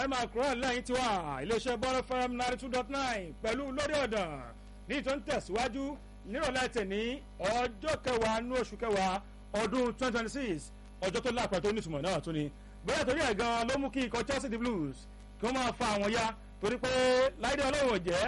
ẹ máa kúrò lẹ́yìn tiwa iléeṣẹ́ bọ́ọ̀lù fm ninety two dot nine pẹ̀lú lórí ọ̀dàn ní ìtọ́ ń tẹ̀síwájú nírọ̀lẹ́ tẹ̀ní ọjọ́ kẹwàá ní oṣù kẹwàá ọdún twenty twenty six ọjọ́ tó lápẹ̀ tó nítumọ̀ náà tún ni bóyá torí ẹ̀ gan ló mú kí ikọ̀ chelsea the blues kí wọ́n máa fa àwọn ya torí pé láìdé ọlọ́run jẹ́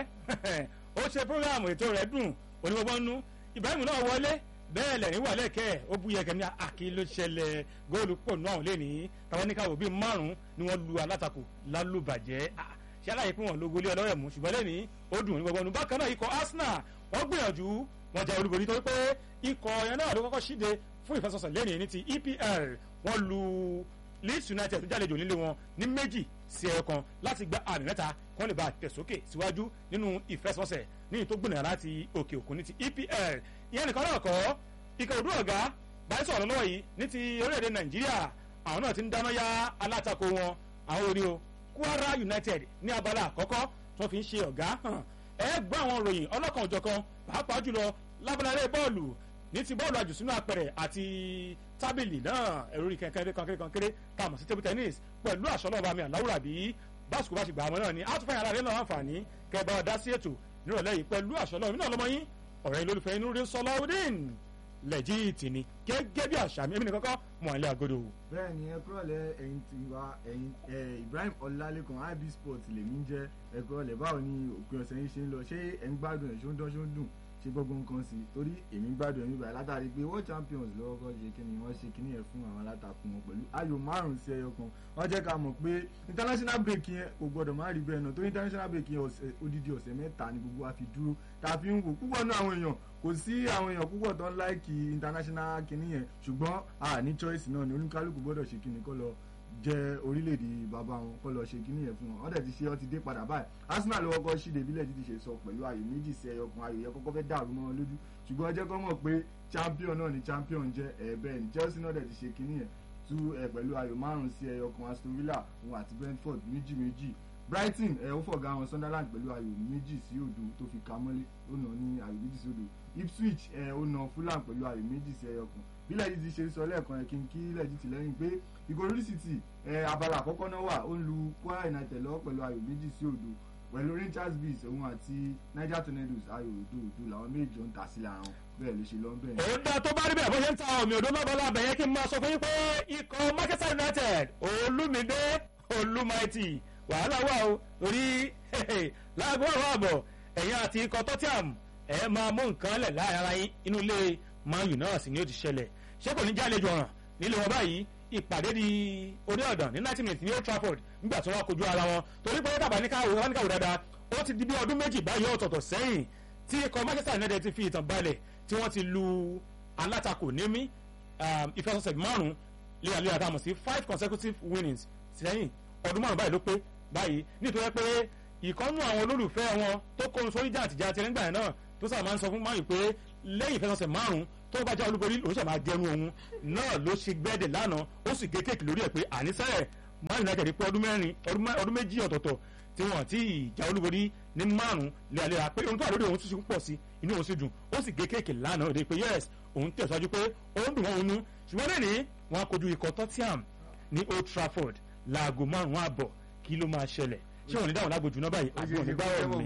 ó ṣe programu ètò rẹ̀ dùn onígbọ́gbọ́n nú ibrahim náà wọlé bẹ́ẹ̀ lẹ́yìn wà lẹ́kẹ́ ó bu yẹ̀kẹ́ ní àkí ló ṣẹlẹ̀ góòlù pọ̀ náà lé ní táwọn oníkàwé bíi márùn-ún ni wọ́n lu alátakò lálùbàjẹ́ ṣé aláyè pé wọ́n lógo lé ọlọ́rẹ̀ mú ṣùgbọ́n lẹ́ni ó dùn onígbọ́gbọ́n nú bákan náà ikọ̀ arsenal wọ́n gbìyànjú wọ́n jẹ́ olúborí torí pé ikọ̀ yẹn náà ló kọ́kọ́ ṣíde fún ìfẹsọ̀sọ̀ lẹ́ni ní ti epl wọ́n lu leeds united tó jálejò nílé wọn ní méjì sí ẹyọ kan láti gba àmì mẹ́ta kí wọ́n lè bá tẹ̀sókè síwájú nínú ìfẹsọ̀sẹ̀ ní ìtó gbìnà láti òkè òkun ní ti epl ìyẹn nìkan náà kọ́ ikọ̀ òdú ọ̀gá báyìí sọ̀rọ̀ lọ́wọ́ yìí ní ti orílẹ̀-èdè nàìjíríà àwọn náà ti ń dáná ya alátakò wọn àwọn orí o kwara united ní abala àkọ́kọ́ tí wọ́n fi ń ṣe ọ̀gá hàn ẹ gbọ́ àwọn ròyìn ọlọ́kan òjọ̀kan pàápàá jùlọ lábàlárẹ̀ bọ́ọ̀lù ní ti bọ́ọ̀lù àjùsínú apẹ̀rẹ̀ àti tábìlì náà ẹ̀rọ orí kankéré kankéré kankéré tá a mọ̀ sí table tennis pẹ̀lú àṣọlọ́ọ̀bá mi àláwùrà bí báṣukú bá ṣe gbà àmọ́ náà ni àtúfẹ́ yàrá rẹ̀ náà àǹfààní kẹbà ọ̀dá sí ètò nírọ̀lẹ́ yìí pẹ̀lú àṣọlọ́ọ̀ mi náà lọ́mọ yín ọ̀rẹ́ yìí lólùfẹ́ inú rí sọláwùdín lẹ́jìtì ni gẹ́gẹ́ bí àṣà mi èmi nìkan kọ́ mọ̀ ẹ́ àgọ́dọ̀. bẹ́ẹ̀ ni ẹ kúrọ̀lẹ́ ẹ̀yin ti wa ẹ̀yin ibrahim ọlálékan ib sport lèmi ń jẹ́ ẹ kúrọ̀lẹ́ báwo ni òpin ọ̀sẹ̀ yìí ṣe ń lọ ṣé ẹ̀ ń gbádùn ẹ̀ ṣó ń dán ṣó ń dùn ṣe gbogbo nǹkan sí torí èmi gbádùn ẹ̀mí báyìí látàrí pé world champions lọ́wọ́ kọ́ ṣe kí ni wọ́n ṣe kíní yẹn fún àwọn alátakùn wọn pẹ̀lú ayò márùn-ún sí ẹyọ kan wọ́n jẹ́ ká mọ̀ pé international break yẹn kò gbọ́dọ̀ má rí bẹ́ẹ̀ náà torí international break yẹn odidi ọ̀sẹ̀ mẹ́ta ni gbogbo wa fi dúró tá a fi ń wò púpọ̀ náà àwọn èèyàn kò sí àwọn èèyàn púpọ̀ tó ń láìkì international kíní yẹn ṣùgbọ́n a ní choice náà ni oníkálukú gbọ́dọ̀ ṣe kíni kọ́ lọ jẹ orílẹ̀-èdè bàbá wọn kọ́ lọ ṣe kíní yẹn fún wọn ọ̀dẹ̀ ti ṣe ọ́ ti dé padà báyìí arsenal ló kọ́kọ́ ṣíde bílẹ̀ títí ṣe sọ pẹ̀lú ayò méjì sí ẹyọ kan ayò yẹn kọ́kọ́ fẹ́ dàrú mọ́ wọn lójú ṣùgbọ́n ọjọ́ kan mọ̀ pé champion náà ni champion jẹ́ ẹ̀ bẹ́ẹ̀ ni chelsea náà dẹ̀ ti ṣe kíní yẹn tú ẹ̀ pẹ̀lú ayò márùn-ún sí ẹyọ kan aston villa òun àti brentford méjì méjì brighton ẹ̀ ó fọ̀gá wọn sunderland pẹ̀lú ayò méjì sí òdo tó fi ka mọ́lé ó nà ní ayò méjì sí òdo ipswich ẹ̀ ó nà fulham pẹ̀lú ayò méjì sí ẹyọ kan bí lẹ́yìn ti ṣe sọ lẹ́ẹ̀kan yẹn kí n kí lẹ́yìn ti lẹ́yìn pé ìgòròrí city ẹ̀ abala àkọ́kọ́ náà wà ó ń lu kwara united lọ́wọ́ pẹ̀lú ayò méjì sí òdo pẹ̀lú rangers bees òun àti niger tornadoes ayò òdo òdo làwọn méjì ń ta sílẹ̀ àwọn bẹ́ẹ̀ ló ṣe lọ bẹ́ẹ̀. ó dá tó bá rí bẹ́ẹ̀ bó ṣe ń ta omi òdo lọ́bọ̀ lábẹ́ yẹn kí n máa sọ fún yín pé ikọ̀ manchester united olúmídé olúmaìtì wàhálà wà o torí láago àwọn àbọ̀ ẹ̀yìn àti ikọ̀ tottenham ẹ̀ máa mú nǹkan lẹ̀ láàrin ara yín inú ilé man u náà sì ni ó ti ṣẹlẹ̀ ṣé kò ní jálejò ọ̀ràn nílé wọn báyìí ìpàdé di orí ọ̀dàn ní ninety minutes ní old trafford nígbà tí wọ́n kojú ara wọn torí pé tàbá ní káwé wọn ní káwé dáadáa ó ti di bí ọdún méjì báyìí ọ̀tọ̀ọ̀tọ̀ sẹ́yìn tí ikọ̀ manchester united ti fi ìtàn balẹ̀ tí wọ́n ti lu alátakò nímí ìfẹsọ̀sẹ̀ márùn-ún léraléra tá a mọ̀ sí five consecutive winnings sẹ́yìn ọdún márùn-ún báyìí ló pé báyìí nítorí pé ìkọ́nú àwọn olólùfẹ́ wọn tó kóhun sórí jàǹtìjà tirẹ̀ nígbà náà tó sábà máa ń sọ fún máyì pé lẹ́yìn ìfẹsọ̀sẹ̀ márùn-ún tó bá já olúborí lòún ṣàmà gẹrun òun náà ló ṣe gbẹ́dẹ̀ lánàá ó sì gé kéèkì lórí ẹ̀ pé àníṣẹ́ man united pé ọdún mẹ́rin ọdún méjì ọ̀tọ̀ọ̀tọ̀ tí wọ́n ti ìjà olúborí ní márùn-ún léraléra pé ohun tó wà lórí òun tún pọ̀ sí inú òun sì dùn ó sì gé kéèkì lánàá òde pé yes òun tẹ̀síwájú pé ó ń dùn wọ́n òun nú ṣùgbọ́n lẹ́ni wọn kojú ikọ̀ tottenham ní old trafford láago márùn-ún àbọ̀ kí ló máa ṣẹlẹ̀ ṣé wọn ní dáhùn lágbo jùlọ báyìí àbí wọn ní gbáwọ̀ mi.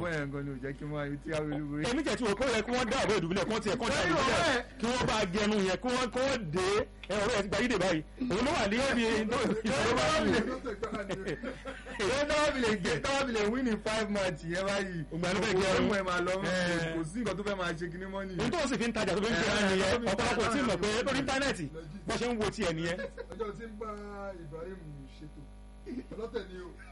èmi jẹ́ tí wọ́n kó yẹ kí wọ́n dá ọ̀bẹ ìdúgbìlẹ̀ kí wọ́n tiẹ̀ kọ́ dá ìdúgbìlẹ̀ kí wọ́n bá gẹnu yẹn kí wọ́n kọ́ dé ẹ̀rọ ẹ̀ ti gba yídè báyìí òun ló wà ní òbí ìṣòro bá wù. ìwé náà fi lè gẹ̀ táwọn fi lè win in five match yẹn báyìí. ògbà ló fẹ́ gẹrun òun ẹ̀ máa lọ kò sí nǹkan tó fẹ́ máa ṣe kíní mọ́ nìyẹn. ohun tó sì fi ń tajà tó fi ń gbéra nìyẹn ọ̀pọ̀lọpọ̀ tí mọ̀ pé lórí íńtánẹ́ẹ̀tì bọ́ ṣe ń wo tiẹ̀ nìyẹn. ọjọ́ tí ń bá ibrahim ṣètò ọlọ́tẹ̀ ni o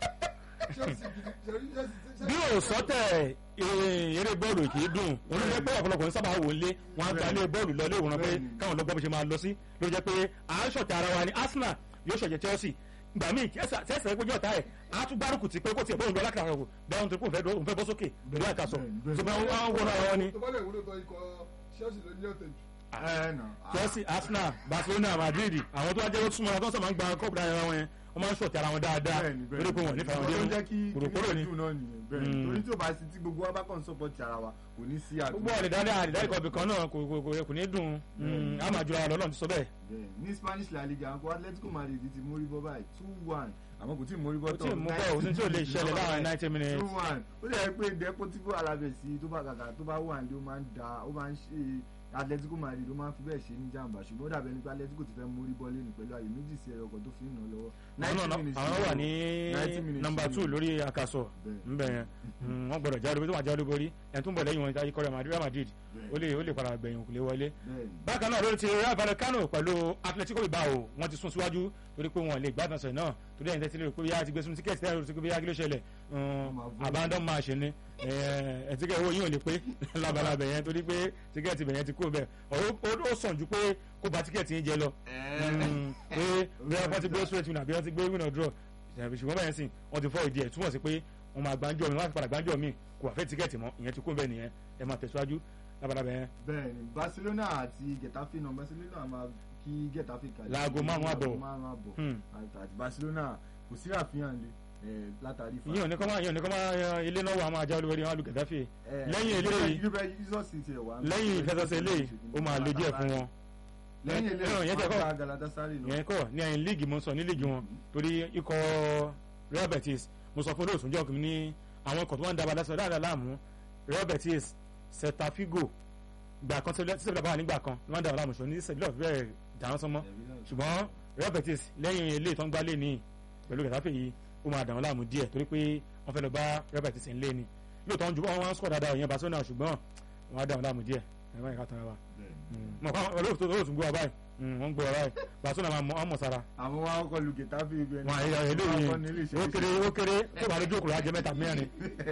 bí o sọtẹ eré bọ́ọ̀lù kì í dùn wọn ló jẹ́ pé ọ̀pọ̀lọpọ̀ ń sábà wò lé wọn á gba ilé bọ́ọ̀lù lọ ilé ìwòran pé káwọn lọ́gbọ́n bó ṣe máa lọ sí ló jẹ́ pé àásọ̀tẹ̀ ara wa ni arsenal yóò ṣọ̀jẹ̀ chelsea gbà míì tẹ́sẹ̀ péjọ ọ̀tá ẹ̀ á tún gbárùkù tí pé kó tiẹ̀ bóun lọ lákàrà òkú bẹ́ẹ̀ wọn tó kún òun fẹ́ bọ́ sókè pẹ̀lú àkàsọ̀ ṣùgbọ́n wọn wọ́n ara wọn ni. tó bá lè wúlò tó ikọ̀ chelsea ló ní ọ̀tẹ̀ jù. chelsea arsenal barcelona madrid àwọn tó wá jẹ́ ó súnmọ́ ọ tó sọ máa ń gba kọ́ọ̀bù dára wọn yẹn wọ́n máa ń ṣọ̀tì ara wọn dáadáa bẹ́ẹ̀ni bẹ́ẹ̀ni torí pé wọ́n nífẹ̀ẹ́ wọn Nǹkan tó dé jẹ́ kí kòròkòrò ni kíní dùn náà nìyẹn bẹ́ẹ̀ni Mm. torí tí ò bá sí tí gbogbo wa bá kàn sọ́pọ̀tì ara wa kò ní sí àdúgbò gbogbo ọ̀lẹ̀dáde àdìdáde kọ̀ọ̀bì kan náà kò kò- kò- kò ní dùn Mm. á máa jura wa lọ́lọ́run ti sọ bẹ́ẹ̀ bẹ́ẹ̀ ní Spanish La Liga nǹkan Atletico Madrid ti mórí bọ́ báyìí two one àmọ́ kò tí ì mórí bọ́ kò tí ì mú bẹ́ẹ̀ òsín tí ò lè ṣẹlẹ̀ láàrin ninety minutes two one ó lè yẹ pé Deportivo Alaves tó bá kàkà tó bá wà ní ó máa ń da ó máa ń ṣe Atletico Madrid ó máa ń fi bẹ́ẹ̀ ṣe ní jàǹbá ṣùgbọ́n ó dàbẹ̀ nípa Atletico ti fẹ́ mórí bọ́ lẹ́nu pẹ̀lú àyè méjì sí ẹyọ kan tó fi ń nà lọ́wọ́ àwọn náà àwọn wà ní 90 minutes nọmba ni. two lórí àkàsọ̀ Bẹ́ẹ̀. ńbẹ yẹn Mm, wọ́n gbọ́dọ̀ jáde tó wà jáde borí ẹni tó ń bọ̀ lẹ́yìn wọn ikọ̀ Real Madrid Real Madrid Bẹ́ẹ̀. ó lè ó lè padà gbẹ̀yìn òkùnlé wọlé bẹ́ẹ̀ni bákan náà lórí ti Rayo Vallecano pẹ̀lú Atletico Bilbao wọ́n ti sún síwájú torí pé wọ́n lè gbádùn ọ̀sẹ̀ náà torí ẹ̀yìn tẹ́tí lè rò pé yá ti gbé sunu tíkẹ́ẹ̀tì tẹ́lẹ̀ rò pé yá kí ló ṣẹlẹ̀ abandon match ni ẹ̀ tíkẹ́ owó yín ò lè pé labalábẹ̀ yẹn torí pé tíkẹ́ẹ̀tì bẹ̀ yẹn ti kú bẹ̀ ó sàn ju pé kó ba tíkẹ́ẹ̀tì yín jẹ lọ Mm, pé bí wọ́n ti gbé straight win àbí wọ́n ti gbé win or draw ṣùgbọ́n bẹ́ẹ̀ sìn wọ́n ti fọ́ ìdí ẹ̀ túmọ̀ sí pé wọ́n máa gbájọ́ mi wọ́n á ti padà gbájọ́ mi kò wà fẹ́ tíkẹ́ẹ̀tì mọ́ ìyẹn ti kú bẹ́ẹ̀ nìyẹn ẹ máa tẹ̀síwájú labalábẹ̀ yẹn bẹ́ẹ̀ni Barcelona àti Getafe náà Barcelona máa kí Getafe kalẹ̀ Láago márùn-ún àbọ̀. Láago márùn-ún àbọ̀ Hmm. àti àti Barcelona kò sí àfihàn lé ẹ̀, látàrí fa- ìyẹn ò ní kọ́ máa ìyẹn ò ní kọ́ máa yan ilé náà wà máa já olúwẹ̀rí wọn lu Getafe ẹ̀, lẹ́yìn eléyìí- Juve Jesus ti ẹ̀ wá. lẹ́yìn ìfẹsẹ̀sẹ̀ eléyìí ó máa le díẹ̀ fún wọn lẹ́yìn Ẹ̀rọ eléyìí yẹn tẹ̀ kọ́. wọ́n gba Galatasaray náà ìyẹn kọ́ ní ẹ̀yìn líìgì mo sọ ní líìgì wọn torí ikọ̀ Real Betis mo sọ fún olóòtú jọ́ kìíní ní àwọn ikọ̀ tó wọ́n ń dábàá lẹ́sọ̀ dáadáa láàmú Real Betis Celta Figo gbà kan tí sẹ́bìlà bá wà nígbà kan ni wọ́n ń dábàá láàmú ṣùgbọ́n ní sẹ́bìlà bẹ́ẹ̀ dáhùn sọmọ́ Ẹ̀rí náà. ṣùgbọ́n Real Betis lẹ́yìn ilé ìtàn gbálẹ̀ ní pẹ̀lú Getafe yìí ó máa dàwọn láàmú díẹ̀ torí pé wọ́n fẹ́ lọ bá Real Betis ń lé ni lóòótọ́ wọn ju wọn wá ń sọ̀ dáadáa ìyẹn Barcelona ṣùgbọ́n wọ́n á dàwọn láàmú díẹ̀ ẹ̀ báyìí ká tán wa Bẹ́ẹ̀ni. mọ̀ kọ́ olóòtú olóòtú gbọ́ wa báyìí wọ́n gbọ́ wa báyìí Barcelona máa mọ̀ ọ́n mọ̀ sára àwọn wa kọ́ lu Getafe ibi ẹni. wọn àyè eléyìí ó kéré ó kéré tó bá lójú òkúra jẹ mẹ́ta mẹ́rin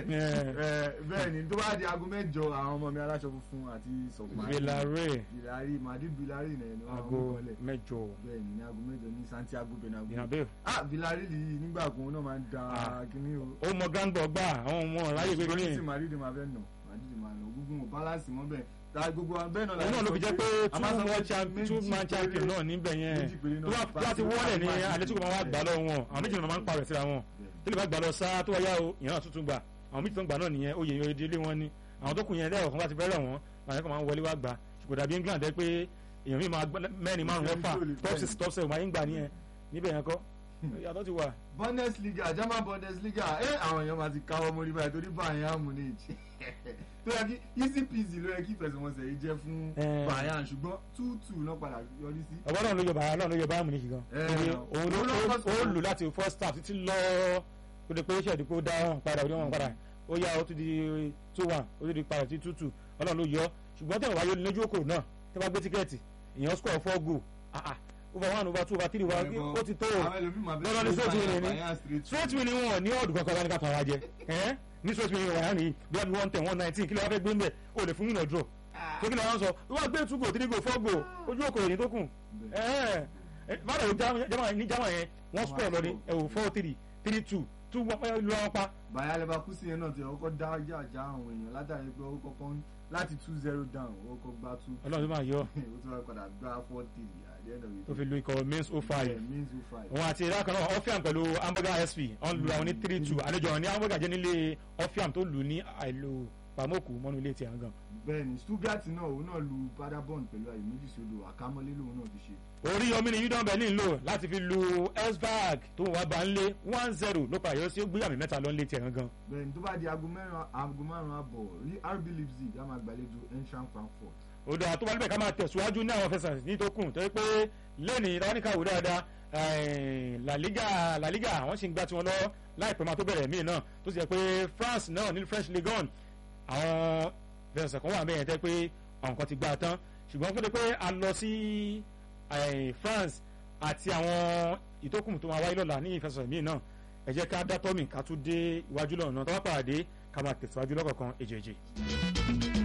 bẹ́ẹ̀ni tó bá di aago mẹ́jọ àwọn ọmọ mi aláṣọ funfun àti sọ̀kùnmáì. Villarreal Villarreal Madrid Villarreal náà ni wọ́n aago àwọn kọ́lẹ̀. mẹ́jọ bẹ́ẹ̀ni ní aago mẹ́jọ ní Santiago Bernabeu. Bernabeu ah Villarreal yìí nígbà kan náà máa ń da Ah. kíní o. ó mọ gángọ̀ gbà àwọn ọmọ ráyè gbé Ṣùgbọ́n kí ní ni Madrid máa fẹ́ nà Madrid máa nà gbogbo ò balance mọ́ bẹ́ẹ̀ ta gbogbo wa bẹ́ẹ̀ náà. òun náà ló fi jẹ́ pé a máa sọ two pé man champion two méjì man champion péré- náà níbẹ̀ yẹn méjì péré tó náà bá tó bá ti wọ́lẹ̀ ní Barcelona Atletico máa wá gbà lọ́wọ́ wọn àwọn méjì náà máa ń parẹ̀ síra wọn Bẹ́ẹ̀ni. tó lè bá gbà lọ sáá tó wáyá o ìyẹn náà tuntun gbà àwọn méjì tó ń gbà náà nìyẹn oyè oyè délé wọn ni àwọn tó kù yẹn lẹ́yìn ọ̀kan bá ti fẹ́rẹ̀ wọn àwọn ẹ̀kọ́ máa ń wọlé wá gbà ṣùgbọ́n dàbí England ẹ pé èèyàn mi máa gbọ́- mẹ́rin márùn mẹ́fà top six top seven máa ń gbà nìyẹn níbẹ̀ yẹn kọ́ yàtọ̀ ti wà. Bundesliga German Bundesliga ẹ àwọn èèyàn máa ti káwọ́ mórí báyìí torí Bayern Munich tó yẹ kí easy peasy ló yẹ kí ìfẹsẹ̀wọnsẹ̀ yìí jẹ́ fún Eh. Bayern ṣùgbọ́n two two náà padà yọrí sí. ọ̀bọ̀n náà ló yọ bàrà náà ló yọ báyà mú ní ṣùgbọ́n Eh, Torí no. òun ló Òun ló ó- kọ́ ó sí- lù láti first half títí lọ kó de pé ṣẹ̀dí kó dá wọn padà ó dé wọn padà ó yá ó tún di two one ó tún di padà sí two two ọlọ́run ló yọ ṣùgbọ́n tẹ̀wọ̀n wáyé lójú òkòrò náà tẹ́ bá gbé tíkẹ́ẹ̀tì èèyàn score four goal ah ah over one over two over three wa ó ti tó o àwọn ẹlòmíì máa lọ́dọ̀ ní straight win ni Bayern straight straight win ni wọn ní ọ̀dù kankan wá ní ká tàn wá jẹ ẹ́ ní straight win ni wọ́n yà ní bí wọ́n bí one ten one nineteen kí ló wá fẹ́ gbé ń bẹ̀ ó lè fún win or draw tó kí ni wọ́n sọ wọ́n gbé two goal three goal four goal ojú òkòrò ní tó kù báwo ni jama ní jama yẹn wọ́n score lọ ní ẹ̀wò four three three two two wọ́n lu wọn pa Bayer Leverkusen yẹn náà ti ọkọ̀ dá jàjà àwọn èèyàn látàrí pé ó kọ́kọ́ ń- láti two zero down ó kọ́ gbá two ọlọ́run tó máa yọ ó tún wá padà gbá four three at the end of tó the fi lu ikọ̀ mins oh day five Yeah, means two five. òun àti ìdá kan náà ọfíàm pẹ̀lú hamburger sp wọ́n lu àwọn ní three two àlejò àwọn ní hamburger jẹ́ nílé ọfíàm tó lù ní àìlò pàmòkù mọ́nú ilé tiẹ̀ gan. bẹ́ẹ̀ni Stuttgart náà òun náà lu Paderborn pẹ̀lú àyè méjì sódò àkámọ́lé lòun náà fi ṣe. orí yomi ni udon berlin lò láti fi lu elsberg tó wà bá ń lé one zero ló pa àyọsí ó gbéyàmí mẹ́ta lọ ń lé tiẹ̀ gangan. bẹ́ẹ̀ni tó bá di aago mẹ́rin aago márùn-ún àbọ̀ rí RB Leipzig á máa gbàlejò Eintracht Frankfurt. ó dáa tó bá níbẹ̀ ká máa tẹ̀síwájú ní àwọn fẹsẹ̀ ní tó kù tó yẹ pé lẹ́nìí ìdáwọ́nìkà wò dáadáa eh, La Liga La Liga àwọn sì ń gbá tiwọn lọ láìpẹ́ máa tó bẹ̀rẹ̀ míì náà tó sì yẹ pé France náà ní French Ligue 1 àwọn fẹsẹ̀ kan wà bẹ́ẹ̀ yẹn tẹ́ pé àwọn kan ti gbá a tán ṣùgbọ́n fún mi pé a lọ sí eh, France àti àwọn ìtókùn tó máa wáyé lọ́la ní ìfẹsẹ̀ míì náà ẹ jẹ́ ká dá tọ́mì ká tún dé iwájú lọ́nà tó bá pàdé ká máa tẹ̀síwájú lọ́kọ̀ọ̀kan èjèèjì.